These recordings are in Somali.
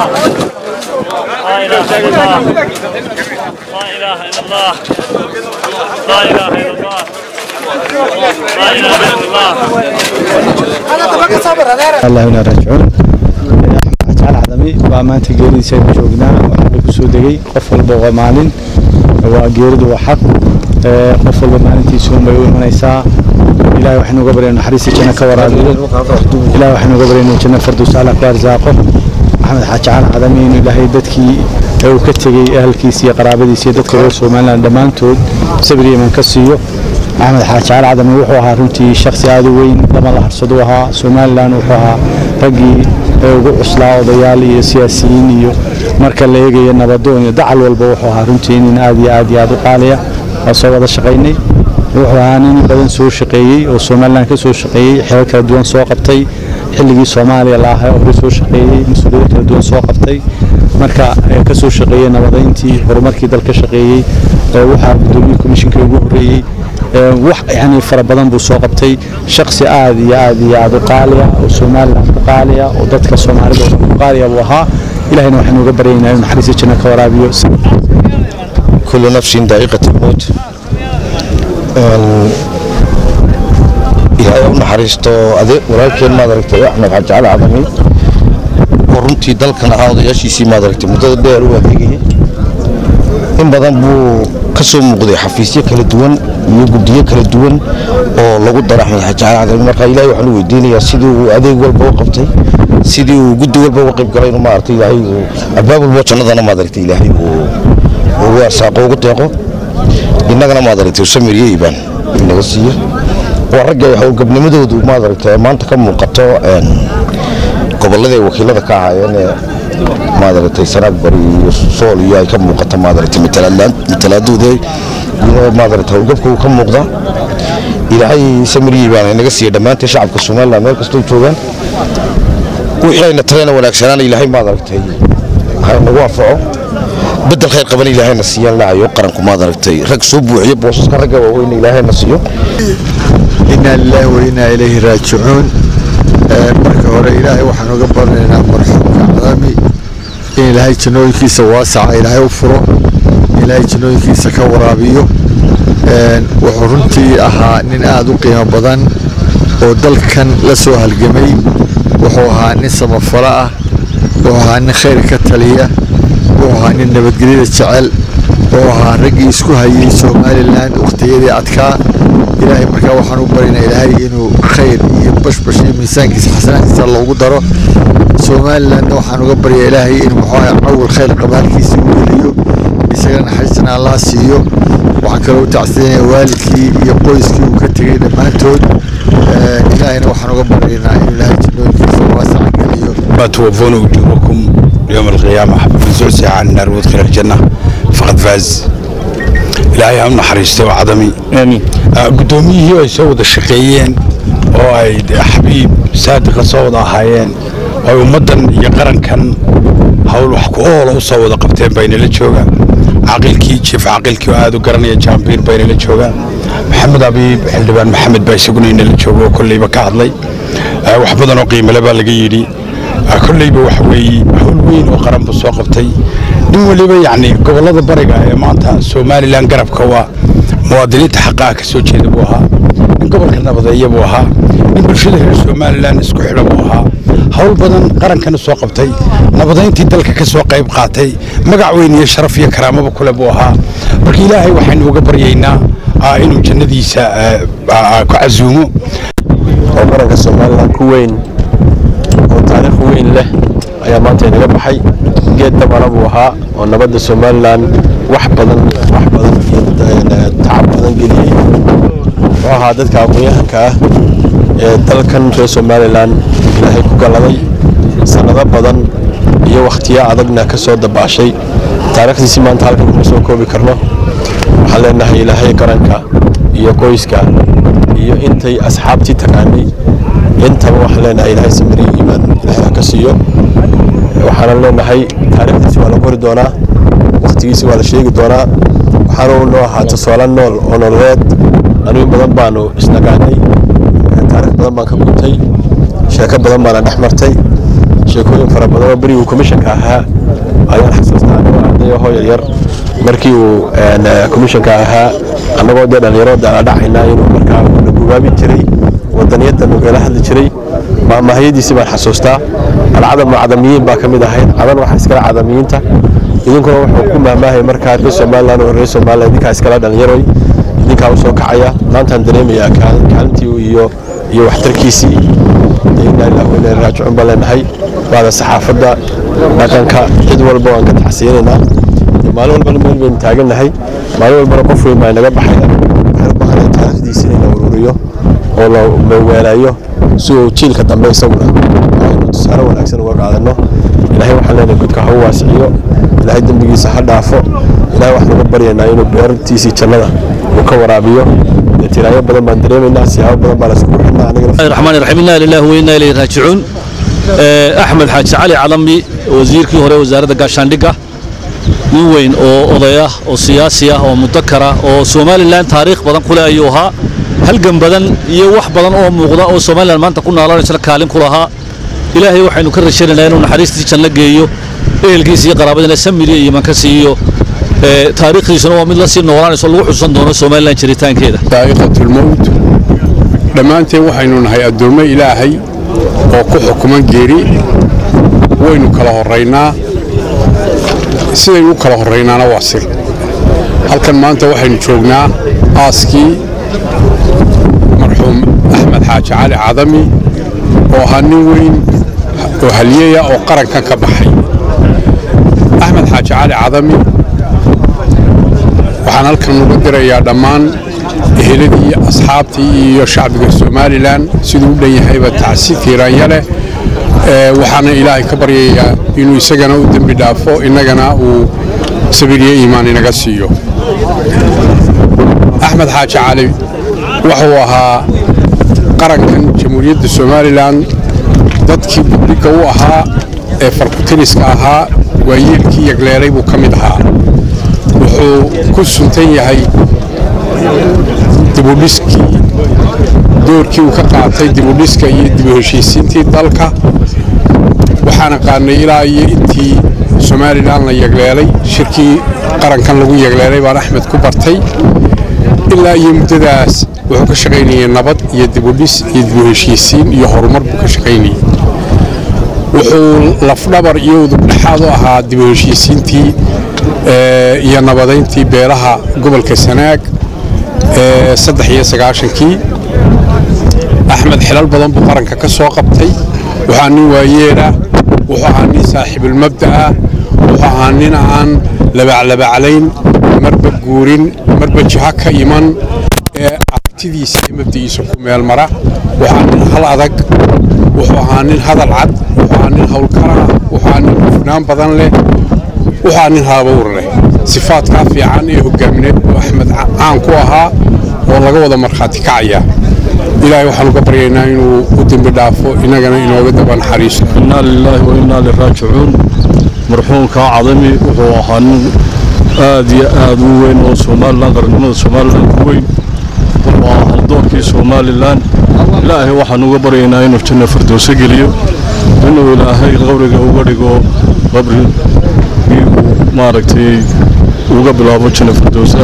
لا إله إلا الله لا إله إلا الله لا إله إلا الله لا إله إلا الله الله ina raajicuun jacal cadami baa maanta geeridiisa aynu joognaa waxaana ku soo degay qof walba waa maalin waa geeridu waa xaq ee, qof walba maalintiisa unbay u imanaysaa ilahay waxaynu uga baryayna naxariista janno ka waraabiyo ilahay waxaynu uga baryayna janno farduus ala ku arsaaqo maxamed xaaji jacal cadami inuu ilaahay dadkii ee uu ka tegey ahalkiisa iyo qaraabadiisa iyo dadka reer somaliland dhammaantood sabir iyo iman ka siiyo axmed xaaji cali cadami wuxuu ahaa runtii shaksi aad u weyn lama la harsado ahaa somalilan wuxuu ahaa raggii ee ugu cuslaa odayaal iyo siyaasiyiin iyo marka la eegayo nabadoon iyo dacal walba wuxuu ahaa runtii nin aad iyo aad iyo aad u qaaliya waa soo wada shaqaynay wuxuu ahaa nin badan soo shaqeeyey oo somalilan ka soo shaqeeyey xeer kala duwan soo qabtay xilligii soomaaliya la ahaa hore soo shaqeeyey mas-uuliyado kala duwan soo qabtay marka ee ka soo shaqeeyey nabadayntii horumarkii dalka shaqeeyey ee waxaa gudoomiyey komishinkii ugu horreeyey ee wax yani fara badan buu soo qabtay shaksi aad iyo aad iyo aad u qaaliya oo somaliland ku qaaliya oo dadka soomaalida oo dhan ku qaaliya buu ahaa ilahayna waxaynu uga baryaynaa inuu naxariista janno ka waraabiyo كل نفس ذائقة الموت ilaahay u naxariisto ade walaalkeen maad aragtay axmed xaaji cali cadami oo runtii dalkan ahaa odayaashiisii maad aragtay muddada dheer u adeegayay in badan buu ka soo muuqday xafiisyo kala duwan iyo guddiyo kala duwan oo lagu dara axmed xaaji cali cadami marka ilaahay waxaan u weydiinayaa sidii uu adeeg walba u qabtay sidii uu guddi walba uga qayb galay inuu maaragtay ilaahay uu albaab walba jannadana maad aragtay ilaahay uu ugu arsaaqo ugu deeqo innagana maad aragtay samir iyo iibaan inaga siiyo waa ragga howlgabnimadoodu maad aragtay maanta ka muuqato een, gobolladii ay wakiilada ka ahaayeen ee maad aragtay sanaag bari iyo sool iyo ay ka muuqato maad aragtay matalaadlaan- matalaadooda iyo maad aragtay howlgabka uu ka muuqda ilaahay samir iyo iibaan inaga siiya dhammaanteen shacabka somaliland meel kastoo joogaan wixii ayna tareena wanaagsanaana ilaahay maad aragtay ha inagu anfaco bedel khayr qaban ilaahayna siiyaan lahayo qaranku maad aragtay rag soo buuxiyo boosaska ragga waaweyn ilaahayna siiyo inaa lilaahi wa inaa ilayhi raajicuun Ee, marka hore ilaahay waxaan uga baranaynaa marxuumka cadami in ilaahay jannooyinkiisa waasaca ilaahay u furo in ilaahay jannooyinkiisa ka waraabiyo Een, wuxuu runtii ahaa nin aad u qiimo badan oo dalkan la soo halgamay wuxuu ahaa nin samafalo ah wuxuu ahaa nin khayr ka taliya wuxuu ahaa nin nabadgelyada jecel wuxuu ahaa raggii isku hayay somalilan wakhtiyadii adkaa ilaahay markaa waxaan u baryaynaa ilaahay inuu khayr iyo bashbash iyo miisaankiisa xasanaadkiisa loogu daro somalilandna waxaan uga baryaa ilaahay inuu muxuu ahaa cawil khayr qabaalkiisa u geliyo isagana naxariistana allah siiyo waxaan kaloo u tacsiinayaa waalidkii iyo qoyskii uu ka tegey dhammaantood Ee, ilaahayna waxaan uga baryaynaa inuu ilaahay jannooyinkiisa waasaca geliyo ما توفون أجوركم يوم القيامة من زعزع عن النار وادخل الجنة فقد فاز إلهي هم نحرسته وعظمي آمين قدوميه هي يسود الشقيين oo ay xabiib saadiqa soo wada ahaayeen oo ay ummaddan iyo qarankan hawl wax ku oola u soo wada qabteen baynala joogaan caqiilkii jiif caqiilkii oo aad u garanaya jaambiir baynala joogaan maxamed abiib xildhibaan maxamed baa isaguna inala jooga oo kolleyba ka hadlay Eh, wax badan oo qiimale baa laga yidhi Eh, kolleyba waxa weeye hawl weyn oo qaran buu soo qabtay nin weliba yacni gobollada bariga ee maanta somalilan garabka waa muwaadiniinta xaqaha ka soo jeeda buu ahaa nin gobolka nabadeeya buu ahaa nin bulshada reer somalilan isku xidha buu ahaa hawl badan qarankana soo qabtay nabadayntii dalka ka soo qayb qaatay magac weyn iyo sharaf iyo karaamaba kule buu ahaa marka ilaahay waxaynu uga baryaynaa ah, inuu jannadiisa eh, ah, ah, ku casuumo oo qaranka somalilan ku weyn oo taariikh weyn leh ayaa maanta inaga baxay geed dabana buu ahaa oo nabadda somalilan wax badan wax badan iyo eh, tacab badan geliyey wuxuu ahaa dadka aqoon-yahanka ah ee dalkan reer somalilan ilaahay ku galladay sannado badan iyo wakhtiyo adagna ka soo dabaashay taariikhdiisi maanta halkan kuma soo koobi karno waxaan leenahay ilaahay qaranka iyo qoyska iyo intay asxaabtii taqaanay intaba waxaan leenahay ilaahay samiriyo iimaan ilaahay ha ka siiyo waxaanan leenahay taariikhdiisi waa la qori doonaa wakhtigiisi waa la sheegi doonaa waxaana uu noo ahaa tusaale nool oo nololeed anigu badan baanu isnagaanay taariikh badan baan ka gubtay sheeko badan baana dhex martay sheekooyin fara badan oo beriguu komishanka ahaa ayaan xasuustaa anigoo ardayo hooyo yar markii uu komishanka ahaa annagoo dee dhallinyaro dhaadhacaynaa inuu markaa na gugaabi jiray wadaniyadda nugala hadli jiray maamahayadiisii baan xasuustaa alcadam cadamiyiin baa ka mid ahayd cadan waxaa iskala cadamiyiinta idinkuna wuxuu ku mahmaahaya markaa reer somalilan oo reer somalilan idinkaa iskala dhallinyaroy idinkaa u soo kacaya maantaan dareemayaa kaalintii iyo iyo waxtarkiisii inaa ilaah weyna raajicun baan leenahay waada saxaafadda dhaqanka cid walba waan ka taxsiyanaynaa maalin walbana meel baynu taagannahay maalin walbana qof weyn baa inaga baxaya waxaan u baahanay taariikhdiisa in la ururiyo oo la meweelayo si uu jiilka dambe isaguna aynu tusaale wanaagsan uga qaadano ilaahay waxaan leenahay gudka ha u waasiciyo ilaahay dembigiisa ha dhaafo ilaahay waxaan uga baryaynaa inuu beertiisii jannada uu ka waraabiyo tiraayo badan baan dareemaynaa siyaabo badan baa laiskugu xidhnaa aniga الرحمن الرحيم إنا لله وإنا إليه راجعون أحمد حاج علي علمي وزيركii hore wasaaradda gaashaandhigga nin weyn oo odaya oo siyaasi ah oo mudakara oo somalilan taariikh badan kule ayuu ahaa halgan badan iyo wax badan oo muuqda oo somalilan maanta ku noolaanaysa kaalin ku lahaa ilaahay waxaynu ka rajaynaynaa inuu naxariistii janno geeyo ehelkiisa iyo qaraabadiina samiriya iyo iman ka siiyo taariikhdiisuna waa mid la sii noolaanayso lagu xusan doono somalilan jiritaankeeda daa'iqatulmowt dhammaanteen waxaynu nahay addoommo ilaahay oo ku xukuman geeri waynu kala horraynaa sidaynu u kala horraynaana waa sir halkan maanta waxaynu joognaa aaskii marxuum axmed xaaji cali cadami oo ahaa nin weyn oo halyeya oo qarankan ka baxay axmed xaaji cali cadami waxaan halkan uga dirayaa dhammaan eheladii iyo asxaabtii iyo shacbiga somalilan siduu u dhan yahayba tacsi tiiraanya leh waxaana ilaahay ka baryayaa inuu isagana u dembi dhaafo innagana uu sabiriyo iimaan inaga siiyo axmed xaaji cali wuxuu ahaa qarankan jamhuuriyadda somalilan dadkii budhiga u ahaa ee farkutiriska ahaa waayeelkii yagleelay buu ka mid ahaa wuxuu ku suntan yahay dibudhiskii doorkii uu ka qaatay dibudhiska iyo dibu heshiisiintii dalka waxaan aqaanay ilaa iyo intii somalilan la yagleelay shirkii qarankan lagu yagleelay baan axmed ku bartay ilaa iyo muddadaas wuxuu ka shaqaynayay nabad iyo dibudhis iyo dibu heshiisiin iyo horumar buu ka shaqaynayay wuxuu lafdhabar iyo udubdhexaad u ahaa dibu heshiisiintii iyo nabadayntii beelaha gobolka sanaag saddex iyo sagaashankii axmed xilal badan buu qaranka ka soo qabtay waxaa nin waayeelah wuxuu ahaa nin saaxiibulmabda'ah wuxuu ahaa nin aan labaclabaclayn marba guurin marba jiho ka iman ee aragtidiisa iyo mabdi'iisa ku meel mara waxaa nin hal adag wuxuu ahaa nin hadal cad wuxuu ahaa nin howlkara wuxuu ahaa nin hufnaan badan leh wuxuu ahaa nin haabuur leh sifaadkaa fiican ee hogaamineed buu axmed caan ku ahaa oo laga wada markhaati kacaya ilaahay waxaan uga baryaynaa inuu u dembi dhaafo innagana inooga daba naxariisto inaa lilaahi wa innaa liraajicuun marxuumkaa cadami wuxuu ahaa nin aad iyo aad u weyn oo somalilan qarannimada somalilan ku weyn wuxuu ahaa haldoorkii somalilan ilaahay waxaan uga baryaynaa inuu janno firdowso geliyo inuu ilaahay qabriga uga dhigo qabrigii uu maaragtay uga bilaabo janno firdowsa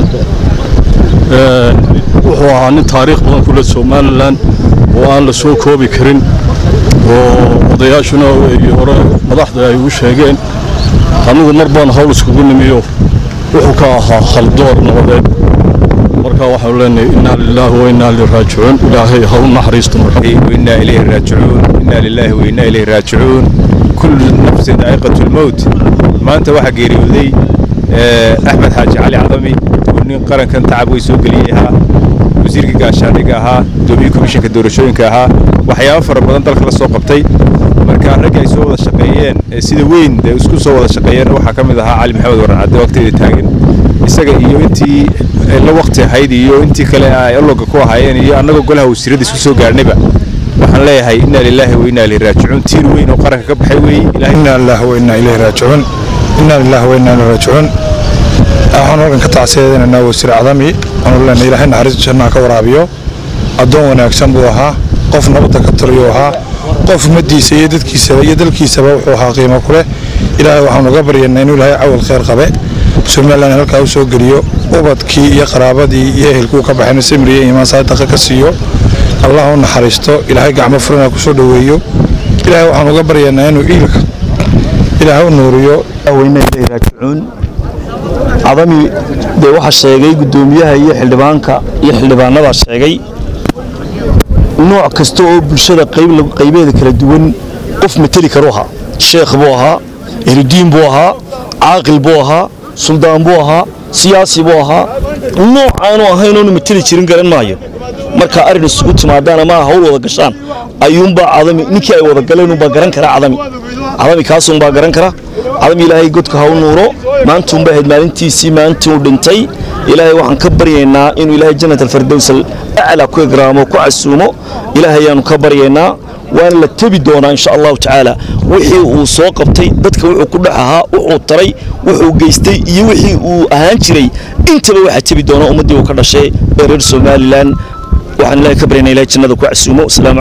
wuxuu ahaa nin taariikh badan ku leh somalilan oo aan la soo koobi karin oo odayaashuna ay hore madaxda ay u sheegeen anigu mar baan hawl iskugu nimiyo wuxuu ka ahaa haldoor nabadeed marka waxaanu leenahay innaa lilaahi wa innaa ilaihi raajicuun ilaahay ha u naxariisto وإنا إليه راجعون إنا لله وإنا إليه راجعون كل نفس ذائقة الموت ما أنت واحد قيريودي أحمد حاج علي عظمي ونين قرن كان تعب ويسوق ليها wasiirka gaashaandhigga ahaa gudoomiye komishanka doorashooyinka ahaa waxyaabo fara badan dalka la soo qabtay marka ragga ay soo wada shaqeeyeen ee sida weyn dee isku soo wada shaqeeyeen waxaa ka mid ahaa cali maxamed waran cadde waqtigeeda taagan isaga iyo intii la waqti ahayd iyo intii kale ay ologa ku ahaayeen iyo annagoo golaha wasiirada isku soo gaarnayba waxaan leeyahay inaa lilaahi wa inaa ilayhi raajicuun tiir weyn oo qaranka ka baxay weeye ilaahay إنا لله وإنا إليه راجعون إنا لله وإنا إليه راجعون waxaan halkan ka tacsiyadeynaa wasiir cadami waxaanu leenahay ilaahay naxariis jannaha ka waraabiyo addoon wanaagsan buu ahaa qof nabadda ka taliyo ahaa qof ummaddiisa iyo dadkiisaba iyo dalkiisaba wuxuu ahaa qiimo ku leh ilaahay waxaanu uga baryanaa inuu ilaahay cawal khayr qabe somalilan halkaa u soo geliyo ubadkii iyo qaraabadii iyo ehelkuu ka baxayna samiriye imaan saadaqa ka siiyo allah u naxariisto ilaahay gacmo furana ku soo dhoweeyo ilaahay waxaanu uga baryanaa inuu iilka ilaahay u nuuriyo raajicuun cadami dee waxaa sheegay guddoomiyaha iyo xildhibaanka iyo xildhibaanadaa sheegay nooc kasta oo bulshada qaybeeda kala duwan qof mateli karu ahaa sheekh buu ahaa ehludiin buu ahaa caaqil buu ahaa suldaan buu ahaa siyaasi buu ahaa nooc aanu ahayn oonu mateli jirin garan maayo marka arrin isugu timaadaan ama hawl wada gashaan ayuunbaa cadami ninkii ay wada galeen unbaa garan kara cadami cadami kaasuunbaa garan kara cadami ilaahay godka ha u nuuro maantuunbaa ahayd maalintiisii maalintii uu dhintay ilaahay waxaan ka baryaynaa inuu ilaahay jannat alfardows aclaa ku igraamo ku casuumo ilaahay ayaanu ka baryaynaa waana la tebi doonaa insha allahu tacaala wixii uu soo qabtay dadka wuxuu ku dhex ahaa wuxuu taray wuxuu geystay iyo wixii uu ahaan jiray intaba waxaa tebi doona ummaddii uu ka dhashay ee reer somalilan waxaan ilaahay ka baryaynaa ilahay jannada ku casuumo